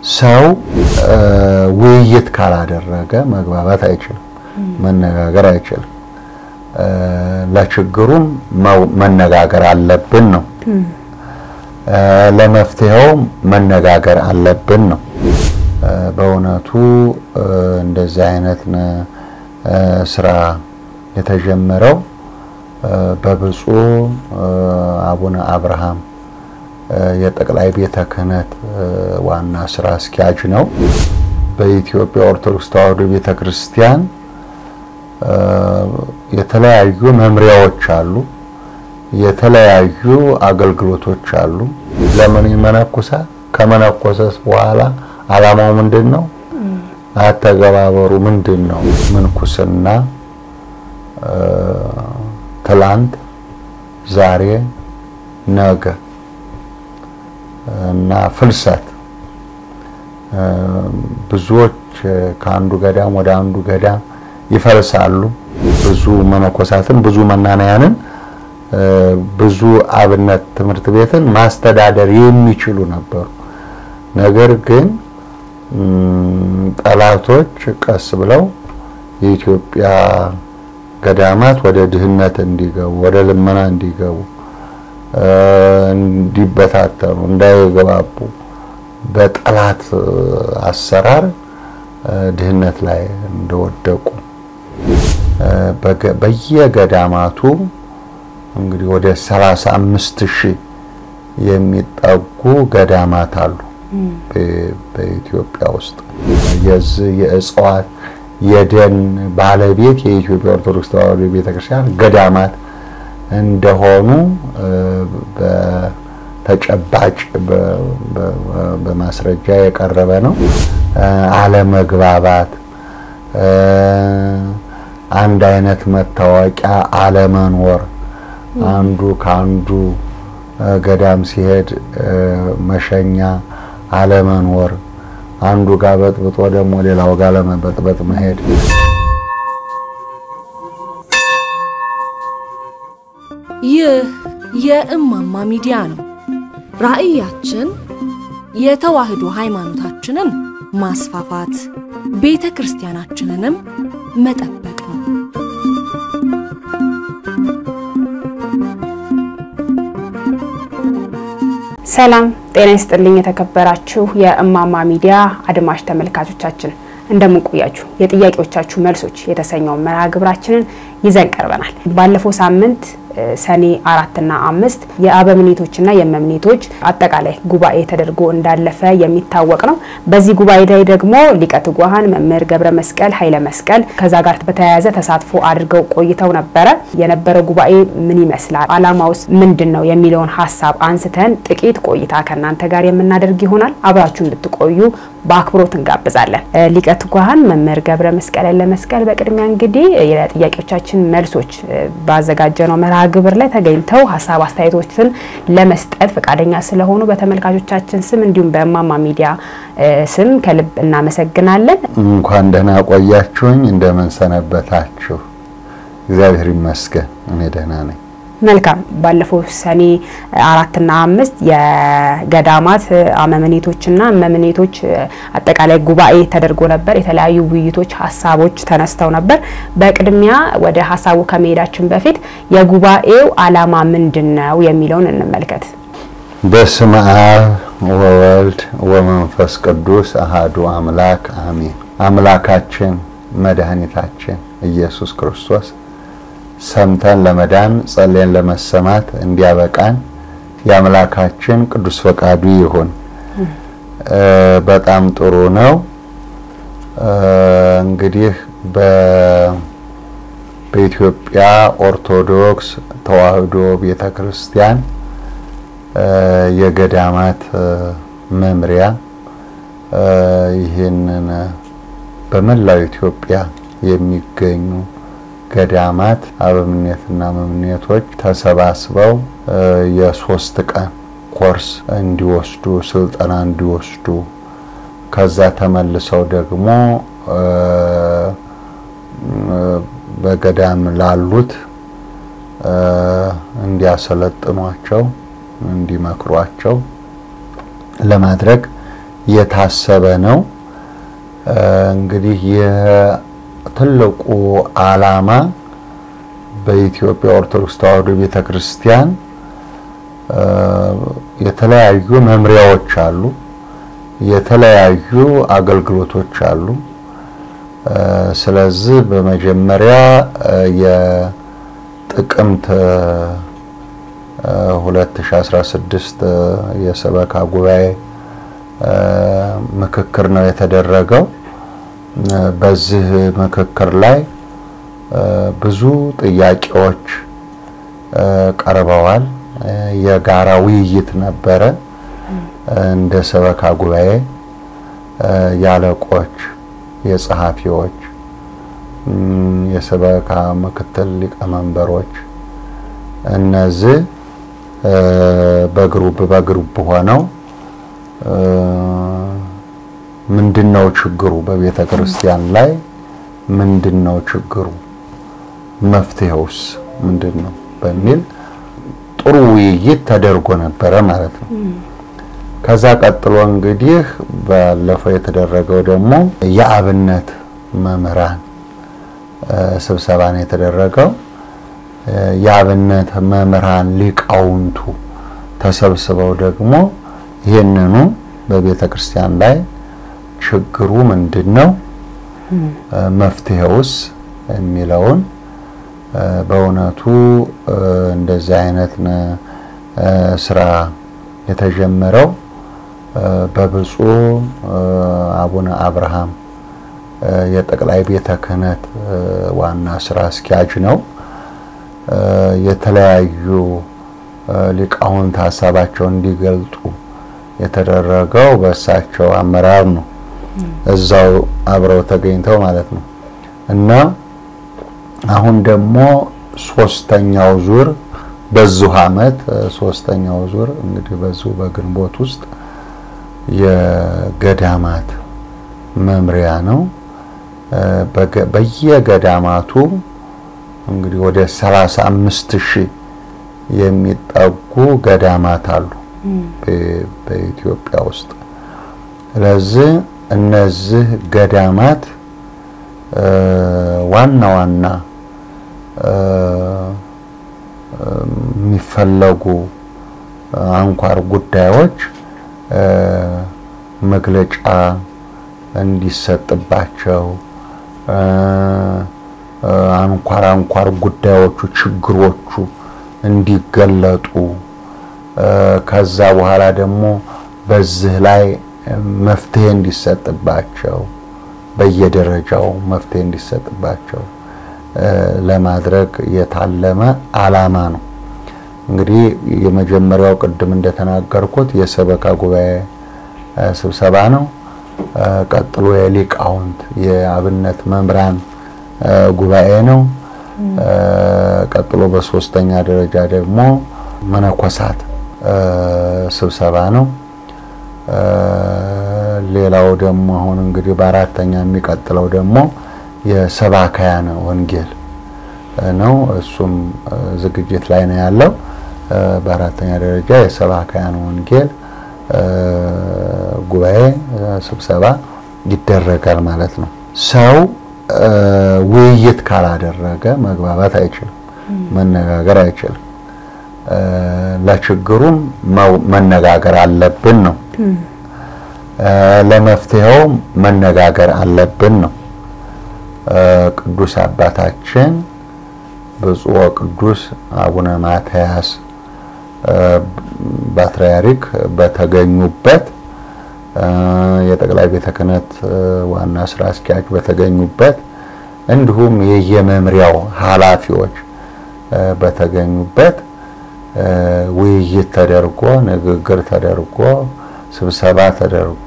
ሰው ውይይት ካላደረገ መግባባት አይችልም፣ መነጋገር አይችልም። ለችግሩም መነጋገር አለብን ነው። ለመፍትሄውም መነጋገር አለብን ነው። በእውነቱ እንደዚህ አይነት ስራ የተጀመረው በብፁዕ አቡነ አብርሃም የጠቅላይ ቤተ ክህነት ዋና ስራ አስኪያጅ ነው። በኢትዮጵያ ኦርቶዶክስ ተዋሕዶ ቤተ ክርስቲያን የተለያዩ መምሪያዎች አሉ፣ የተለያዩ አገልግሎቶች አሉ። ለምን ይመነኩሳል? ከመነኮሰስ በኋላ ዓላማው ምንድን ነው? አተገባበሩ ምንድን ነው? ምንኩስና ትላንት፣ ዛሬ፣ ነገ እና ፍልሰት ብዙዎች ከአንዱ ገዳም ወደ አንዱ ገዳም ይፈልሳሉ። ብዙ መነኮሳትን ብዙ መናንያንን ብዙ አብነት ትምህርት ቤትን ማስተዳደር የሚችሉ ነበሩ። ነገር ግን ጠላቶች ቀስ ብለው የኢትዮጵያ ገዳማት ወደ ድህነት እንዲገቡ፣ ወደ ልመና እንዲገቡ፣ እንዲበታተኑ፣ እንዳይገባቡ በጠላት አሰራር ድህነት ላይ እንደወደቁ በየገዳማቱ እንግዲህ ወደ 35 ሺህ የሚጠጉ ገዳማት አሉ በኢትዮጵያ ውስጥ። የዚህ የእጽዋት የደን ባለቤት የኢትዮጵያ ኦርቶዶክስ ተዋሕዶ ቤተክርስቲያን ገዳማት እንደሆኑ በተጨባጭ በማስረጃ የቀረበ ነው። አለመግባባት፣ አንድ አይነት መታወቂያ አለመኖር፣ አንዱ ከአንዱ ገዳም ሲሄድ መሸኛ አለመኖር፣ አንዱ ጋር በጥብጦ ደግሞ ሌላው ጋር ለመበጥበጥ መሄድ ይህ የእማማ ሚዲያ ነው። ራዕያችን የተዋህዶ ሃይማኖታችንን ማስፋፋት፣ ቤተ ክርስቲያናችንንም መጠበቅ ነው። ሰላም ጤና ይስጥልኝ። የተከበራችሁ የእማማ ሚዲያ አድማጭ ተመልካቾቻችን እንደምን ቆያችሁ? የጥያቄዎቻችሁ መልሶች የተሰኘውን መርሃ ግብራችንን ይዘን ቀርበናል። ባለፈው ሳምንት ሰኔ አራትና አምስት የአበምኔቶችና የመምኔቶች አጠቃላይ ጉባኤ ተደርጎ እንዳለፈ የሚታወቅ ነው። በዚህ ጉባኤ ላይ ደግሞ ሊቀ ትጉሃን መምህር ገብረ መስቀል ኃይለ መስቀል ከዛ ጋር በተያያዘ ተሳትፎ አድርገው ቆይተው ነበረ። የነበረው ጉባኤ ምን ይመስላል፣ አላማውስ ምንድን ነው የሚለውን ሀሳብ አንስተን ጥቂት ቆይታ ከእናንተ ጋር የምናደርግ ይሆናል። አብራችሁ እንድትቆዩ በአክብሮት እንጋብዛለን። ሊቀ ትጉሃን መምህር ገብረ መስቀል ኃይለ መስቀል በቅድሚያ እንግዲህ የጥያቄዎቻችን መልሶች ባዘጋጀነው መርሃ ግብር ላይ ተገኝተው ሀሳብ አስተያየቶችን ለመስጠት ፈቃደኛ ስለሆኑ በተመልካቾቻችን ስም እንዲሁም በእማማ ሚዲያ ስም ከልብ እናመሰግናለን። እንኳን ደህና ቆያችሁኝ። እንደምን ሰነበታችሁ? እግዚአብሔር ይመስገን እኔ ደህና ነኝ። መልካም። ባለፈው ሰኔ አራትና አምስት የገዳማት አመምኔቶችና መምኔቶች አጠቃላይ ጉባኤ ተደርጎ ነበር። የተለያዩ ውይይቶች፣ ሀሳቦች ተነስተው ነበር። በቅድሚያ ወደ ሀሳቡ ከመሄዳችን በፊት የጉባኤው ዓላማ ምንድን ነው የሚለውን እንመልከት። በስመ አብ ወወልድ ወመንፈስ ቅዱስ አሃዱ አምላክ አሜን። አምላካችን መድኃኒታችን ኢየሱስ ክርስቶስ ሰምተን ለመዳን ጸልየን ለመሰማት እንዲያበቃን የአምላካችን ቅዱስ ፈቃዱ ይሁን። በጣም ጥሩ ነው። እንግዲህ በኢትዮጵያ ኦርቶዶክስ ተዋሕዶ ቤተክርስቲያን የገዳማት መምሪያ ይህንን በመላው ኢትዮጵያ የሚገኙ ገዳማት አበምኔትና መምኔቶች ተሰባስበው የሶስት ቀን ኮርስ እንዲወስዱ ስልጠና እንዲወስዱ ከዛ ተመልሰው ደግሞ በገዳም ላሉት እንዲያሰለጥኗቸው እንዲመክሯቸው ለማድረግ የታሰበ ነው። እንግዲህ የትልቁ ዓላማ በኢትዮጵያ ኦርቶዶክስ ተዋሕዶ ቤተክርስቲያን የተለያዩ መምሪያዎች አሉ፣ የተለያዩ አገልግሎቶች አሉ። ስለዚህ በመጀመሪያ የጥቅምት 2016 የሰበካ ጉባኤ ምክክር ነው የተደረገው። በዚህ ምክክር ላይ ብዙ ጥያቄዎች ቀርበዋል። የጋራ ውይይት ነበረ። እንደ ሰበካ ጉባኤ የአለቆች፣ የጸሐፊዎች፣ የሰበካ ምክትል ሊቀመንበሮች እነዚህ በግሩፕ በግሩፕ ሆነው ምንድነው ችግሩ በቤተ ክርስቲያን ላይ ምንድነው ችግሩ መፍትሄውስ ምንድነው በሚል ጥሩ ውይይት ተደርጎ ነበረ ማለት ነው። ከዛ ቀጥሎ እንግዲህ ባለፈው የተደረገው ደግሞ የአብነት መምህራን ስብሰባ ነው የተደረገው። የአብነት መምህራን ሊቃውንቱ ተሰብስበው ደግሞ ይህንኑ በቤተ ክርስቲያን ላይ ችግሩ ምንድን ነው፣ መፍትሄውስ የሚለውን በእውነቱ እንደዚህ አይነት ስራ የተጀመረው በብፁዕ አቡነ አብርሃም የጠቅላይ ቤተ ክህነት ዋና ስራ አስኪያጅ ነው። የተለያዩ ሊቃውንት ሀሳባቸውን እንዲገልጡ የተደረገው በእሳቸው አመራር ነው። እዛው አብረው ተገኝተው ማለት ነው እና አሁን ደግሞ ሶስተኛው ዙር በዚሁ አመት ሶስተኛው ዙር እንግዲህ በዚሁ በግንቦት ውስጥ የገዳማት መምሪያ ነው። በየገዳማቱ እንግዲህ ወደ 35 ሺህ የሚጠጉ ገዳማት አሉ በኢትዮጵያ ውስጥ። ስለዚህ እነዚህ ገዳማት ዋና ዋና የሚፈለጉ አንኳር ጉዳዮች መግለጫ እንዲሰጥባቸው አንኳር አንኳር ጉዳዮቹ ችግሮቹ እንዲገለጡ ከዛ በኋላ ደግሞ በዚህ ላይ መፍትሄ እንዲሰጥባቸው በየደረጃው መፍትሄ እንዲሰጥባቸው ለማድረግ የታለመ ዓላማ ነው። እንግዲህ የመጀመሪያው ቅድም እንደተናገርኩት የሰበካ ጉባኤ ስብሰባ ነው። ቀጥሎ የሊቃውንት የአብነት መምህራን ጉባኤ ነው። ቀጥሎ በሶስተኛ ደረጃ ደግሞ መነኮሳት ስብሰባ ነው። ሌላው ደግሞ አሁን እንግዲህ በአራተኛ የሚቀጥለው ደግሞ የሰባካያን ወንጌል ነው። እሱም ዝግጅት ላይ ነው ያለው። በአራተኛ ደረጃ የሰባካያን ወንጌል ጉባኤ ስብሰባ ይደረጋል ማለት ነው። ሰው ውይይት ካላደረገ መግባባት አይችልም፣ መነጋገር አይችልም። ለችግሩም መነጋገር አለብን ነው። ለመፍትሄው መነጋገር አለብን ነው። ቅዱስ አባታችን ብፁዕ ወቅዱስ አቡነ ማትያስ ፓትርያርክ በተገኙበት የጠቅላይ ቤተ ክህነት ዋና ስራ አስኪያጅ በተገኙበት እንዲሁም የየመምሪያው ኃላፊዎች በተገኙበት ውይይት ተደርጎ ንግግር ተደርጎ ስብሰባ ተደርጎ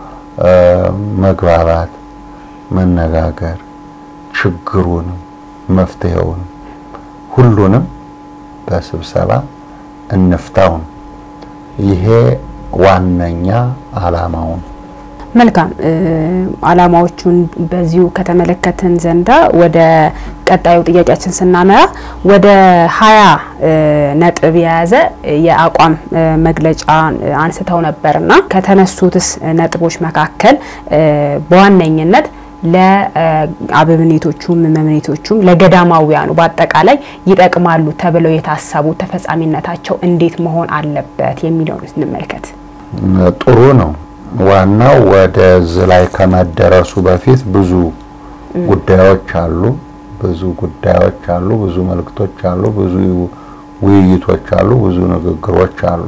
መግባባት፣ መነጋገር ችግሩንም መፍትሄውን ሁሉንም በስብሰባ እንፍታውን። ይሄ ዋነኛ ዓላማውን መልካም ዓላማዎቹን በዚሁ ከተመለከትን ዘንዳ ወደ ቀጣዩ ጥያቄያችን ስናመራ ወደ ሀያ ነጥብ የያዘ የአቋም መግለጫ አንስተው ነበርና ከተነሱትስ ነጥቦች መካከል በዋነኝነት ለአበምኔቶቹም መምኔቶቹም ለገዳማውያኑ በአጠቃላይ ይጠቅማሉ ተብለው የታሰቡ ተፈጻሚነታቸው እንዴት መሆን አለበት የሚለውን እንመልከት። ጥሩ ነው። ዋናው ወደዚህ ላይ ከመደረሱ በፊት ብዙ ጉዳዮች አሉ፣ ብዙ ጉዳዮች አሉ፣ ብዙ መልእክቶች አሉ፣ ብዙ ውይይቶች አሉ፣ ብዙ ንግግሮች አሉ።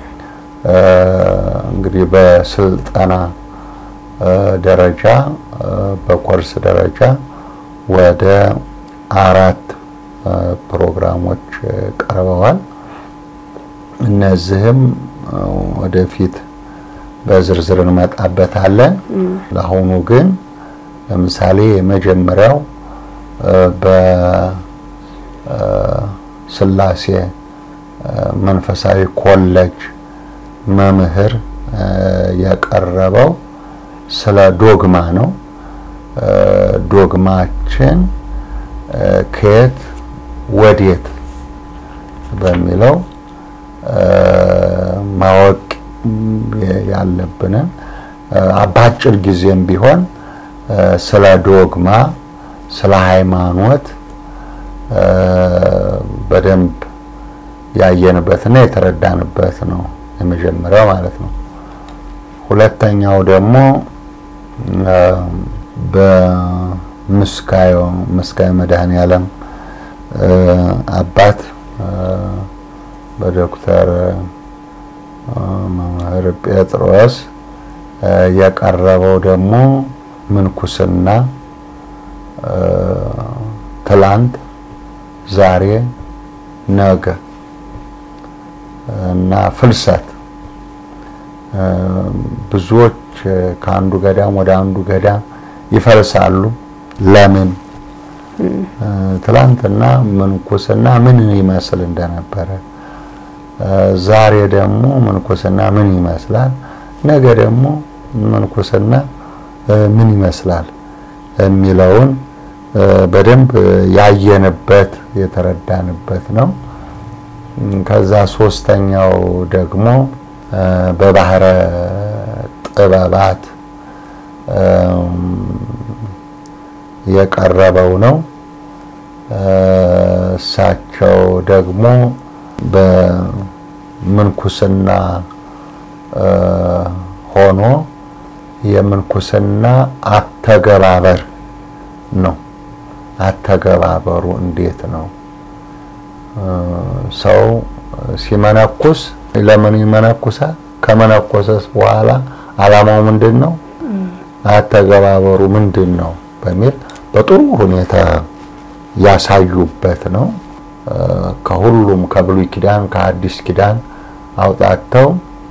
እንግዲህ በስልጠና ደረጃ በኮርስ ደረጃ ወደ አራት ፕሮግራሞች ቀርበዋል። እነዚህም ወደፊት በዝርዝር እንመጣበታለን። ለአሁኑ ግን ለምሳሌ የመጀመሪያው በስላሴ መንፈሳዊ ኮሌጅ መምህር የቀረበው ስለ ዶግማ ነው። ዶግማችን ከየት ወዴት በሚለው ማወቅ ያለብንን በአጭር ጊዜም ቢሆን ስለ ዶግማ፣ ስለ ሃይማኖት በደንብ ያየንበትና የተረዳንበት ነው የመጀመሪያው ማለት ነው። ሁለተኛው ደግሞ በምስካዮ ምስካዮ መድኃኔዓለም አባት በዶክተር መምህር ጴጥሮስ የቀረበው ደግሞ ምንኩስና ትላንት፣ ዛሬ፣ ነገ እና ፍልሰት ብዙዎች ከአንዱ ገዳም ወደ አንዱ ገዳም ይፈልሳሉ። ለምን? ትላንትና ምንኩስና ምን ይመስል እንደነበረ፣ ዛሬ ደግሞ ምንኩስና ምን ይመስላል፣ ነገ ደግሞ ምንኩስና ምን ይመስላል የሚለውን በደንብ ያየንበት የተረዳንበት ነው። ከዛ ሶስተኛው ደግሞ በባህረ ጥበባት የቀረበው ነው። እሳቸው ደግሞ በምንኩስና ሆኖ የምንኩስና አተገባበር ነው። አተገባበሩ እንዴት ነው? ሰው ሲመነኩስ ለምን ይመነኩሳል? ከመነኮሰስ በኋላ ዓላማው ምንድን ነው? አተገባበሩ ምንድን ነው? በሚል በጥሩ ሁኔታ ያሳዩበት ነው። ከሁሉም ከብሉይ ኪዳን ከአዲስ ኪዳን አውጣተው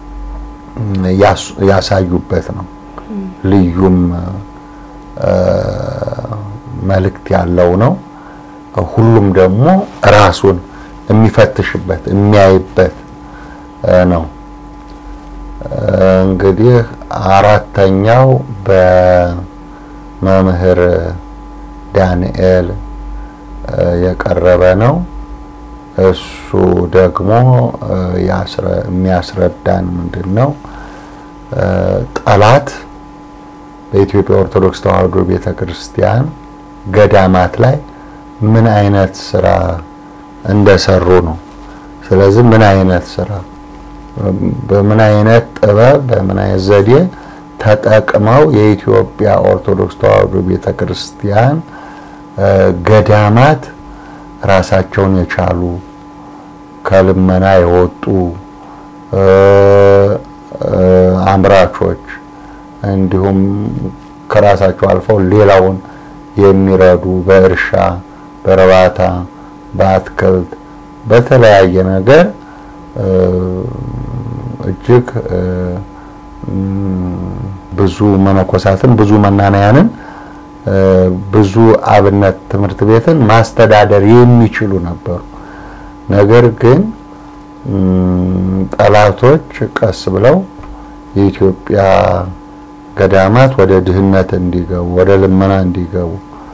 ያሳዩበት ነው። ልዩም መልእክት ያለው ነው። ሁሉም ደግሞ ራሱን የሚፈትሽበት የሚያይበት ነው። እንግዲህ አራተኛው በመምህር ዳንኤል የቀረበ ነው። እሱ ደግሞ የሚያስረዳን ምንድን ነው ጠላት በኢትዮጵያ ኦርቶዶክስ ተዋሕዶ ቤተ ክርስቲያን ገዳማት ላይ ምን አይነት ስራ እንደሰሩ ነው። ስለዚህ ምን አይነት ስራ በምን አይነት ጥበብ በምን አይነት ዘዴ ተጠቅመው የኢትዮጵያ ኦርቶዶክስ ተዋሕዶ ቤተ ክርስቲያን ገዳማት ራሳቸውን የቻሉ ከልመና የወጡ አምራቾች እንዲሁም ከራሳቸው አልፈው ሌላውን የሚረዱ በእርሻ፣ በእርባታ፣ በአትክልት በተለያየ ነገር እጅግ ብዙ መነኮሳትን ብዙ መናንያንን ብዙ አብነት ትምህርት ቤትን ማስተዳደር የሚችሉ ነበሩ። ነገር ግን ጠላቶች ቀስ ብለው የኢትዮጵያ ገዳማት ወደ ድህነት እንዲገቡ፣ ወደ ልመና እንዲገቡ፣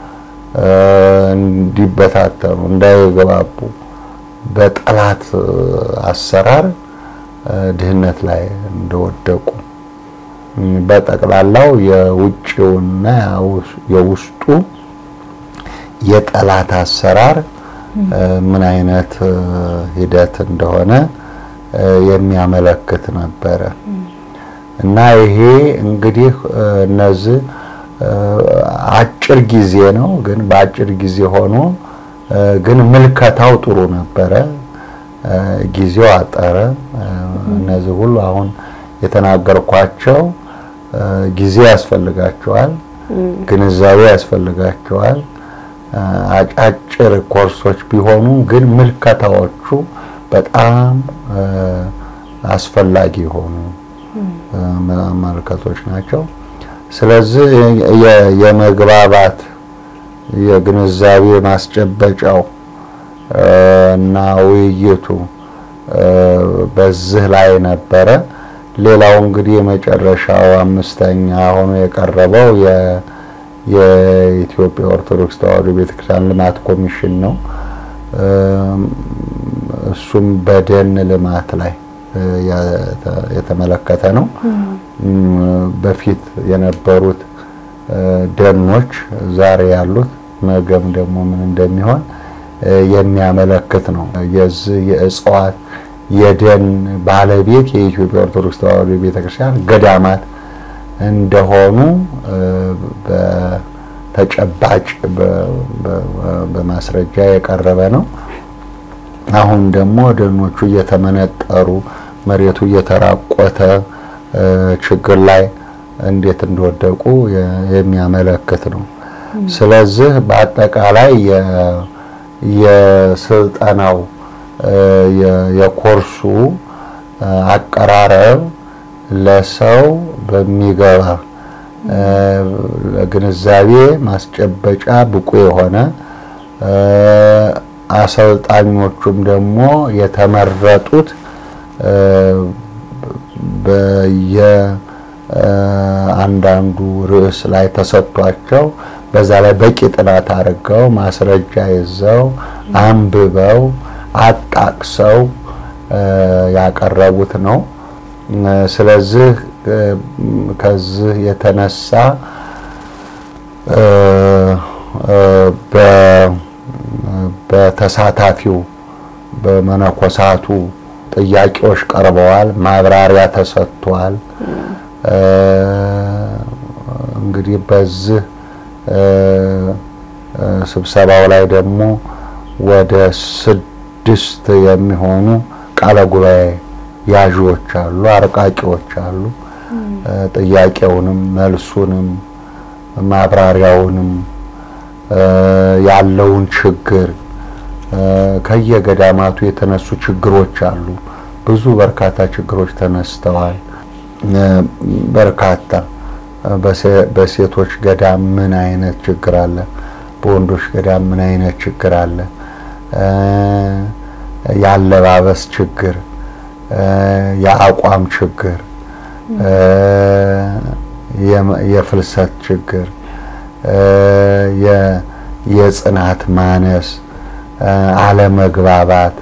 እንዲበታተኑ፣ እንዳይገባቡ በጠላት አሰራር ድህነት ላይ እንደወደቁ በጠቅላላው የውጭውና የውስጡ የጠላት አሰራር ምን አይነት ሂደት እንደሆነ የሚያመለክት ነበረ እና ይሄ እንግዲህ እነዚህ አጭር ጊዜ ነው፣ ግን በአጭር ጊዜ ሆኖ ግን ምልከታው ጥሩ ነበረ። ጊዜው አጠረ። እነዚህ ሁሉ አሁን የተናገርኳቸው ጊዜ ያስፈልጋቸዋል፣ ግንዛቤ ያስፈልጋቸዋል። አጫጭር ኮርሶች ቢሆኑ ግን ምልከታዎቹ በጣም አስፈላጊ የሆኑ መልከቶች ናቸው። ስለዚህ የመግባባት የግንዛቤ ማስጨበጫው እና ውይይቱ በዚህ ላይ ነበረ። ሌላው እንግዲህ የመጨረሻው አምስተኛ ሆኖ የቀረበው የኢትዮጵያ ኦርቶዶክስ ተዋሕዶ ቤተክርስቲያን ልማት ኮሚሽን ነው። እሱም በደን ልማት ላይ የተመለከተ ነው። በፊት የነበሩት ደኖች ዛሬ ያሉት ነገም ደግሞ ምን እንደሚሆን የሚያመለክት ነው። የዚህ የእጽዋት የደን ባለቤት የኢትዮጵያ ኦርቶዶክስ ተዋሕዶ ቤተክርስቲያን ገዳማት እንደሆኑ በተጨባጭ በማስረጃ የቀረበ ነው። አሁን ደግሞ ደኖቹ እየተመነጠሩ መሬቱ እየተራቆተ ችግር ላይ እንዴት እንደወደቁ የሚያመለክት ነው። ስለዚህ በአጠቃላይ የስልጠናው የኮርሱ አቀራረብ ለሰው በሚገባ ለግንዛቤ ማስጨበጫ ብቁ የሆነ አሰልጣኞቹም ደግሞ የተመረጡት በየአንዳንዱ ርዕስ ላይ ተሰጥቷቸው በዛ ላይ በቂ ጥናት አድርገው ማስረጃ ይዘው አንብበው አጣቅሰው ያቀረቡት ነው። ስለዚህ ከዚህ የተነሳ በተሳታፊው በመነኮሳቱ ጥያቄዎች ቀርበዋል፣ ማብራሪያ ተሰጥቷል። እንግዲህ በዚህ ስብሰባው ላይ ደግሞ ወደ ስድስት የሚሆኑ ቃለ ጉባኤ ያዦች አሉ፣ አርቃቂዎች አሉ። ጥያቄውንም መልሱንም ማብራሪያውንም ያለውን ችግር ከየገዳማቱ የተነሱ ችግሮች አሉ። ብዙ በርካታ ችግሮች ተነስተዋል። በርካታ በሴቶች ገዳም ምን አይነት ችግር አለ? በወንዶች ገዳም ምን አይነት ችግር አለ? የአለባበስ ችግር፣ የአቋም ችግር፣ የፍልሰት ችግር፣ የጽናት ማነስ፣ አለመግባባት፣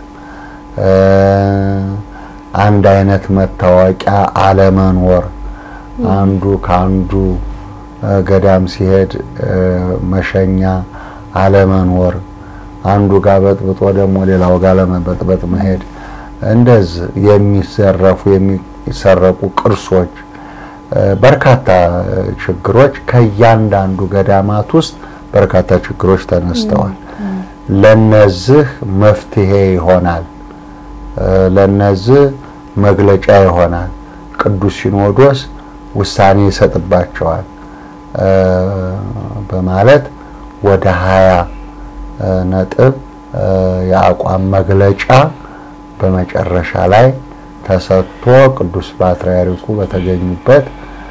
አንድ አይነት መታወቂያ አለመኖር፣ አንዱ ከአንዱ ገዳም ሲሄድ መሸኛ አለመኖር፣ አንዱ ጋር በጥብጦ ደግሞ ሌላው ጋር ለመበጥበጥ መሄድ፣ እንደዚህ የሚዘረፉ የሚሰረቁ ቅርሶች፣ በርካታ ችግሮች ከእያንዳንዱ ገዳማት ውስጥ በርካታ ችግሮች ተነስተዋል። ለነዚህ መፍትሄ ይሆናል፣ ለነዚህ መግለጫ ይሆናል። ቅዱስ ሲኖዶስ ውሳኔ ይሰጥባቸዋል በማለት ወደ ሀያ ነጥብ የአቋም መግለጫ በመጨረሻ ላይ ተሰጥቶ ቅዱስ ፓትርያርኩ በተገኙበት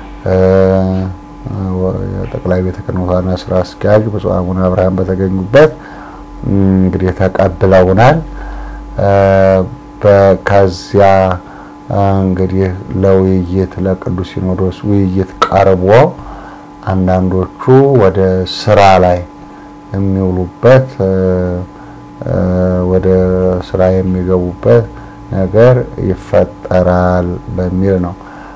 የጠቅላይ ቤተ ክህነት ዋና ስራ አስኪያጅ ብፁዕ አቡነ አብርሃም በተገኙበት እንግዲህ ተቀብለውናል። ከዚያ እንግዲህ ለውይይት ለቅዱስ ሲኖዶስ ውይይት ቀርቦ አንዳንዶቹ ወደ ስራ ላይ የሚውሉበት ወደ ስራ የሚገቡበት ነገር ይፈጠራል በሚል ነው።